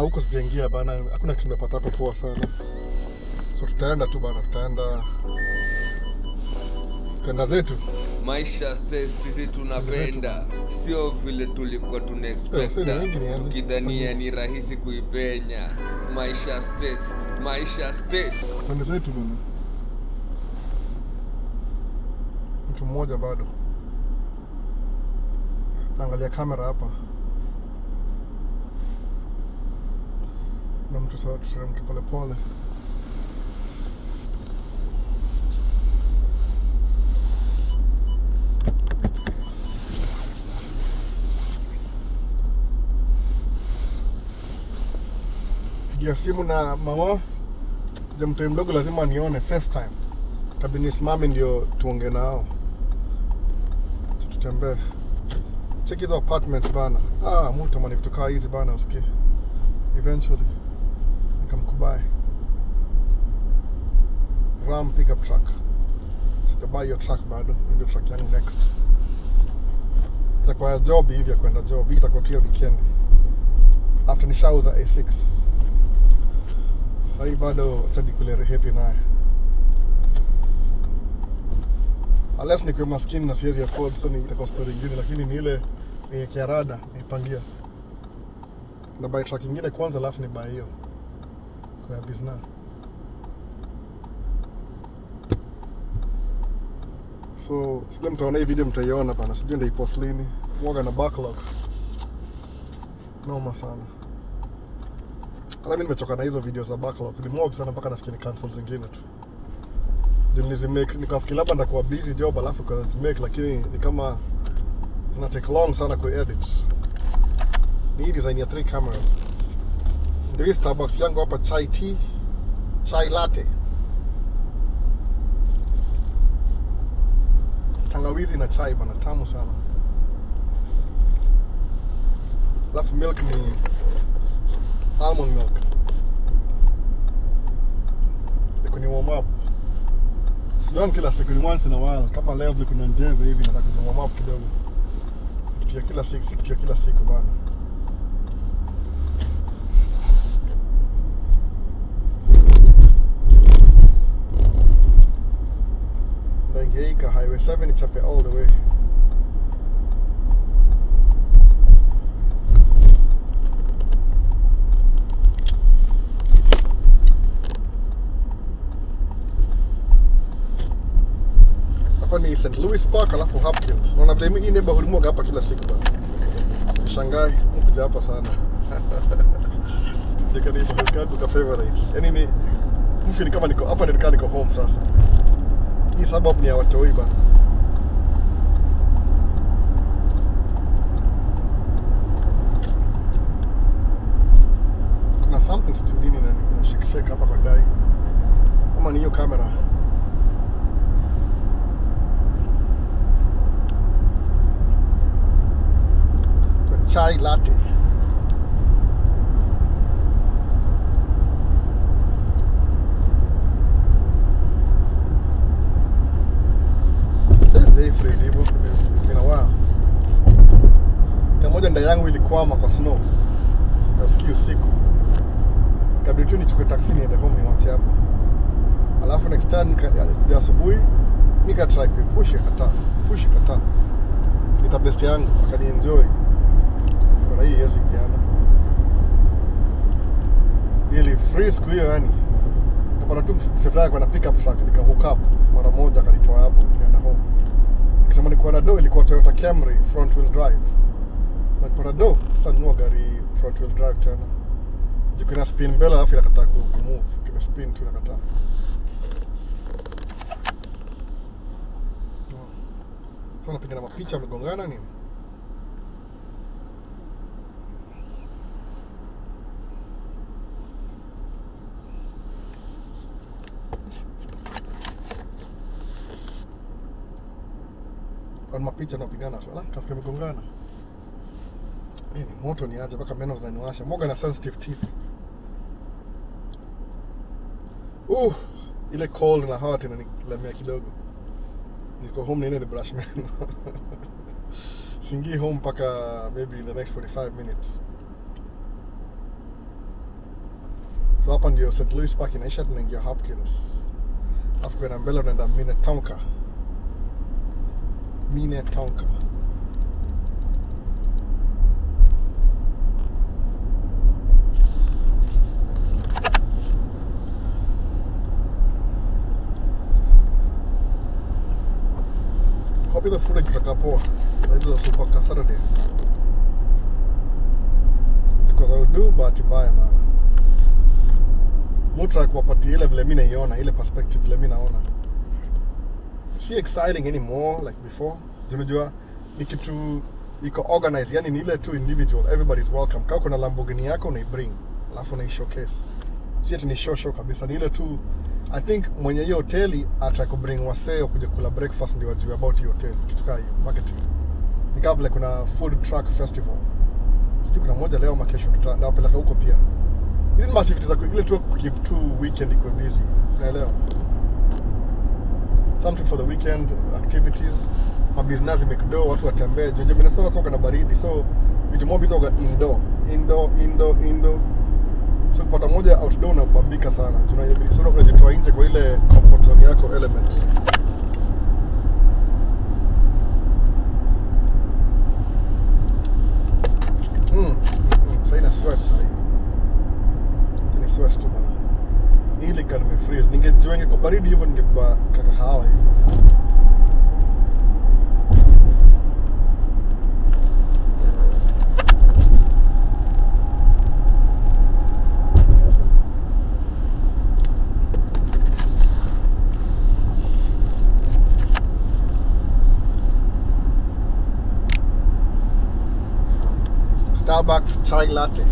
huko sijaingia bana, hakuna kitu nimepata hapo poa sana, so tutaenda tu bana, tutaenda tutaenda zetu. maisha stress sisi tunapenda sio vile tulikuwa Eh, tunaexpecta usini wengi ni aje? tukidhania ni rahisi kuipenya maisha states maisha states Twende zetu bana. Mtu mmoja bado naangalia kamera hapa, na mtu sawa, tuteremke polepole. Pigia simu na mama ja mtoi mdogo lazima nione first time tabi nisimame ndio tuonge nao Acha tutembee check hizo apartments bana ah mutamani vitu kaa hizi bana usikie eventually nikamkubai ram pickup truck sijabai hiyo truck bado Hiyo ndio truck yangu next itakuwa ya job hivi ya kwenda job hii itakuwa tu ya weekend after nishauza a6 sahii bado tadikulere happy naye unless nikuwe maskini na siwezi afford so ni itakuwa story ingine lakini ni ile yenye kiarada naipangia na buy truck ingine kwanza alafu ni buy hiyo kwa ya bizna so sile mtaona hii video mtaiona bana sijui ndaipost lini mwaga na backlog noma sana hata mi nimechoka na hizo video za backlog ni mob sana mpaka nasikia ni cancel zingine tu ndio nilizimake nikafikiri labda ndakuwa busy job alafu kazimake lakini ni kama zina take long sana kuedit ni hii design ya three cameras ndio hii starbucks yangu hapa chai tea chai latte tangawizi na chai bana tamu sana alafu milk ni almond milk iko ni warm up Sijuani kila siku ni once in a while kama leo vile kuna njeve hivi nataka kuzi warm up kidogo kitu ya kila siku si kitu ya kila siku bana naingeika highway 7 ichape all the way hapa ni St. Louis Park alafu Hopkins. Naona vile hii neighborhood moga hapa kila siku bana. Shangai kuja hapa sana. Nika neighborhood kangu ka favorite. Yaani ni mfi ni kama niko hapa ndio niko home sasa. Hii suburb ni ya watoi bana. Kuna something sijui nini na inashake hapa kwa ndai. Kama ni hiyo kamera. chai latte. Thursday freeze hivyo. It's been a while. Tamoja nda yangu ilikwama kwa snow. Na usiku usiku. Kabla tu nichukue taxi niende home niwache hapo. Alafu next time nikaja asubuhi nika try kuipush kata. Push kata. Nita best yangu akani enjoy kuna hii yezi ingiana ili free siku hiyo yani kapata tu msefulani kwa na pickup truck nika hook up mara moja akanitoa hapo nikaenda home nikisema nikuwa na do ilikuwa Toyota Camry front wheel drive na nipata do sasa nunua gari front wheel drive tena juu kina spin mbele alafu inakataa ku ku move kime spin tu inakataa Sasa napiga na mapicha amegongana nini kwa mapicha napigana tu. Ala, kafika imegongana. Hii ni moto ni aje mpaka meno zinaniwasha. Moga na sensitive teeth. Uh, ile cold na hot inanilemea kidogo. Niko home nene ni brush meno. Singii home mpaka maybe in the next 45 minutes. so hapa ndio st louis park inaisha tunaingia hopkins alafu kwenda mbele unaenda minnetonka minnetonka hope hizo footage zitakaa poa Na hizo za super saturday ziko za udu bahati mbaya bana mutra kuwapatia ile vile mi naiona ile perspective vile mi naona si exciting anymore like before Juu unajua ni kitu iko organized yani ni ile tu individual everybody's welcome kama kuna lamborghini yako unaibring alafu unai showcase si ati ni show show kabisa ni ile tu i think mwenye hiyo hoteli ataka kubring wasee wakuja kula breakfast ndio wajue about hiyo hoteli kitu kaa hiyo marketing ni kama vile kuna food truck festival sijui kuna moja leo ama kesho tuta- nawapeleka huko pia hizi ni activities za ku- ile tu keep tu weekend ikuwe busy unaelewa something for the weekend activities mabusiness make do watu watembee jojo minnesota soka na baridi so vitu moja bizoga indoor indoor indoor indoor so kupata moja outdoor unabambika sana Tuna- so unajitoa nje kwa ile comfort zone yako element Mm, mm, sahii na sweat sahii Sasa ni sweat tu bana ili ka nimefreeze ningejua ingekuwa baridi hivyo ningebeba kakahawa hivi Starbucks chai latte.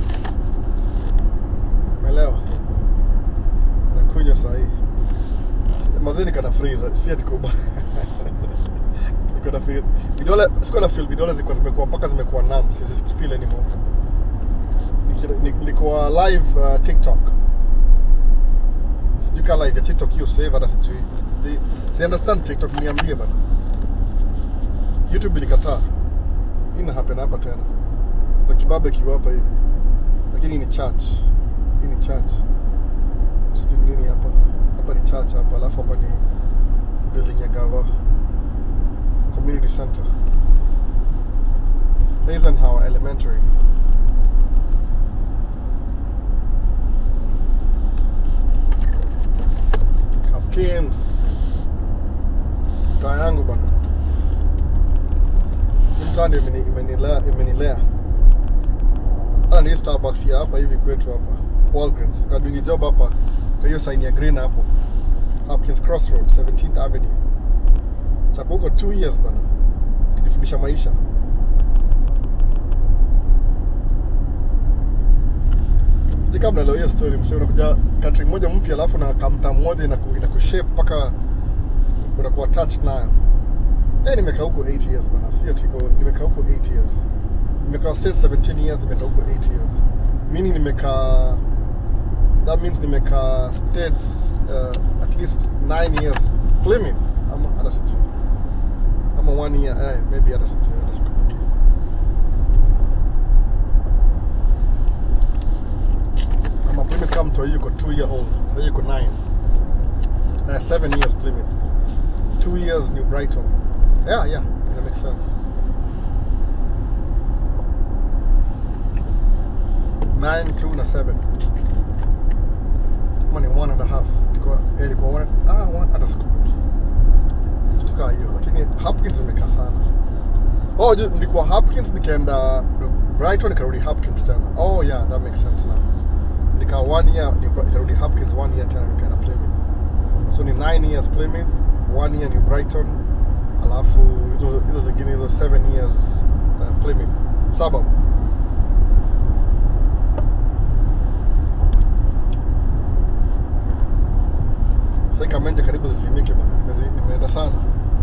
Umeelewa? Nakunywa sahi. Mazeni kana freezer, si ati kubwa. Niko na feel vidole, siko na feel vidole zilikuwa zimekuwa mpaka zimekuwa numb, sisi feel anymore. Niki- ni- Nilikuwa live uh, TikTok. Sijui kama live ya TikTok hiyo save hata sijui. Sijui- Si understand TikTok niambie bana. YouTube ilikataa. Hii ina happen hapa tena na kibabe kiwa hapa hivi lakini hii ni church hii ni church sijui nini hapa hapa ni church hapa alafu hapa ni building ya gava community center Eisenhower elementary Hopkins taa yangu bana Hii mtaa ndio imeni- imenilea imenilea hata ni hii Starbucks ya hapa hivi kwetu hapa Walgreens kadungi job hapa kwa hiyo sign ya green hapo Hopkins Crossroad 17th Avenue chapa huko 2 years bana kijifundisha maisha sijui kama mnaelewa hiyo story msee unakuja country moja mpya alafu na kamta moja inaku- inakushape mpaka unakuwa attached nayo Eh, nimekaa huko 8 years bana, sio tiko, nimekaa huko 8 years. Nimekaa state 17 years, nimekaa huko 8 years. Meaning nimekaa that means nimekaa states uh, at least 9 years. Plymouth ama hata sijui. Ama one year, eh, maybe hata sijui, hata sikumbuki. Ama Plymouth kama mtu yuko 2 year old. Sasa yuko 9. Uh, 7 years Plymouth. 2 years New Brighton. Yeah, yeah, that makes sense. Nine, two na seven. Kama ni one and a half. Ilikuwa eh, ilikuwa one, ah, one hata sikumbuki. Kitu kaa hiyo, lakini Hopkins imekaa sana. Oh, ju- nilikuwa Hopkins nikaenda Brighton nikarudi Hopkins tena. Oh yeah, that makes sense now. Nikaa one year nika- nikarudi Hopkins one year tena nikaenda Plymouth. So ni 9 years Plymouth, one year New Brighton, alafu hizo hizo zingine hizo 7 years uh, Plymouth. Saba. Sasa Kamenja karibu zizimike bwana. Nimezi- Nimeenda sana.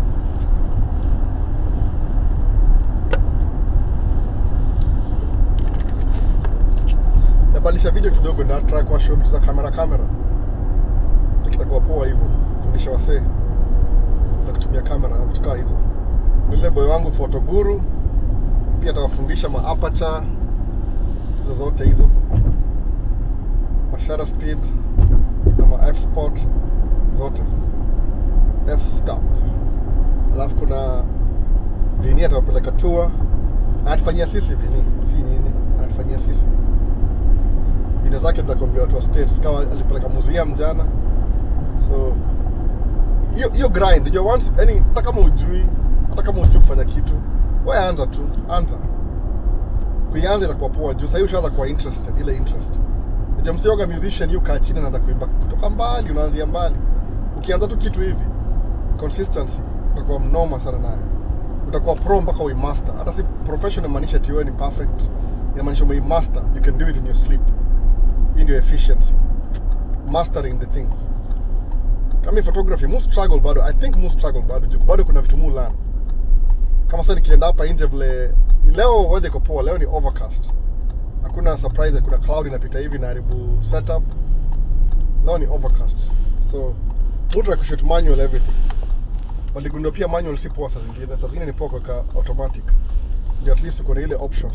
Nabadilisha video kidogo na try kwa show vitu za kamera kamera. Kitakuwa poa hivyo. Fundisha wasee za kutumia kamera na vitu kaa hizo. Nile boy wangu photo guru pia atawafundisha ma aperture hizo zote hizo. Masharti shutter speed ama f sport zote f stop alafu kuna vini atawapeleka tour anatufanyia sisi vini si nyinyi anatufanyia sisi video zake za kuambia watu wa states kama alipeleka museum jana so hiyo hiyo grind unajua once yani hata kama ujui hata kama ujui kufanya kitu wewe anza tu anza kuianza itakuwa poa juu sahii ushaanza kuwa interested ile interest unajua msioga musician yu kaa chini naanza kuimba kutoka mbali unaanzia mbali ukianza tu kitu hivi consistency utakuwa mnoma sana naye utakuwa pro mpaka uimaster hata si professional maanisha ati wewe ni perfect inamaanisha umeimaster you can do it in your sleep hii ndio efficiency mastering the thing kama hii photography mu struggle bado i think mu struggle bado juu bado kuna vitu mu learn kama sasa nikienda hapa nje vile leo weather iko poa leo ni overcast hakuna surprise kuna cloud inapita hivi na haribu setup leo ni overcast so mtu akushoot manual everything waligundua pia manual si poa saa zingine saa zingine ni poa kuweka automatic ndio at least uko na ile option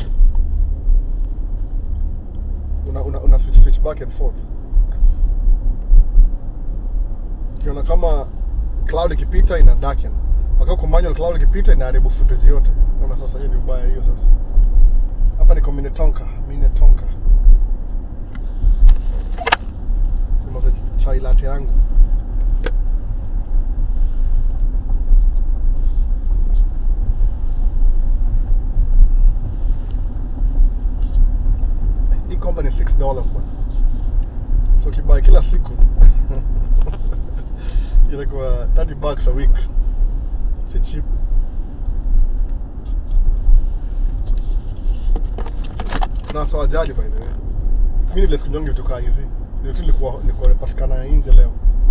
una, una, una switch, switch back and forth ukiona kama cloud ikipita ina darken wakati kwa manual cloud ikipita inaharibu footage yote naona sasa hiyo ni ubaya hiyo sasa hapa niko Minnetonka Minnetonka sema chai latte yangu hii komba ni 6 dollars bwana so ukibai kila siku inakuwa 30 bucks a week si cheap na sawajali by the way mi vile sikunyonge vitu kaa hizi ndio tu nilikuwa nilikuwa nimepatikana nje leo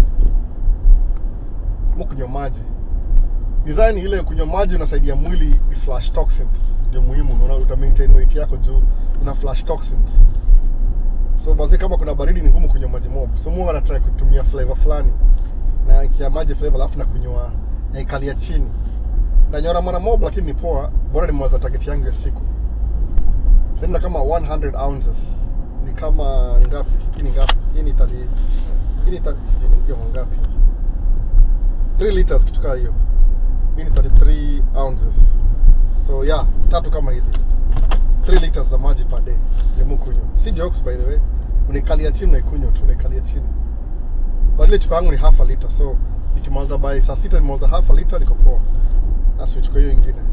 mu kunywa maji design ile kunywa maji unasaidia mwili iflash toxins ndio muhimu unaona uta maintain weight yako juu una flash toxins so basi kama kuna baridi ni ngumu kunywa maji mob so mungu anatry kutumia flavor fulani na kia maji flavor alafu na kunywa na ikalia chini nanyora mara mob lakini ni poa bora nimeweza target yangu ya siku sasa kama 100 ounces ni kama ngapi hii ni ngapi hii ni 30 hii ni 30 sijui ni hiyo ngapi 3 liters kitu kaa hiyo hii ni 33 ounces so yeah tatu kama hizi 3 liters za maji per day ya mukunywa si jokes by the way unaikalia chini unaikunywa tu unaikalia chini but ile chupa yangu ni half a liter so nikimaliza by saa sita nimaliza half a liter niko poa na switch kwa hiyo ingine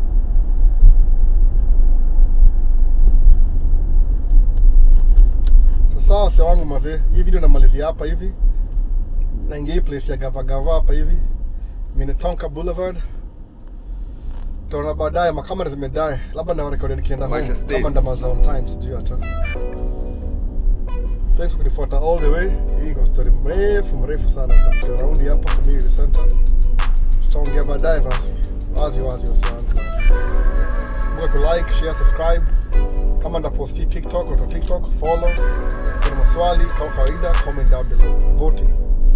sasa wase wangu mazee hii video namalizia hapa hivi naingia hii place ya gava gava hapa hivi Minnetonka Boulevard taona baadaye makamera zimedae labda nawarekodi nikienda home Maisha States. kama ndamaza on time sijui hata thanks kwa kunifuata all the way hii iko story mrefu mrefu sana tunapiga raundi hapa community center tutaongea baadaye basi wazi wazi wasiwangu kumbuka ku like share subscribe kama ndaposti tiktok watu wa tiktok follow kuna maswali kama kawaida comment down below voting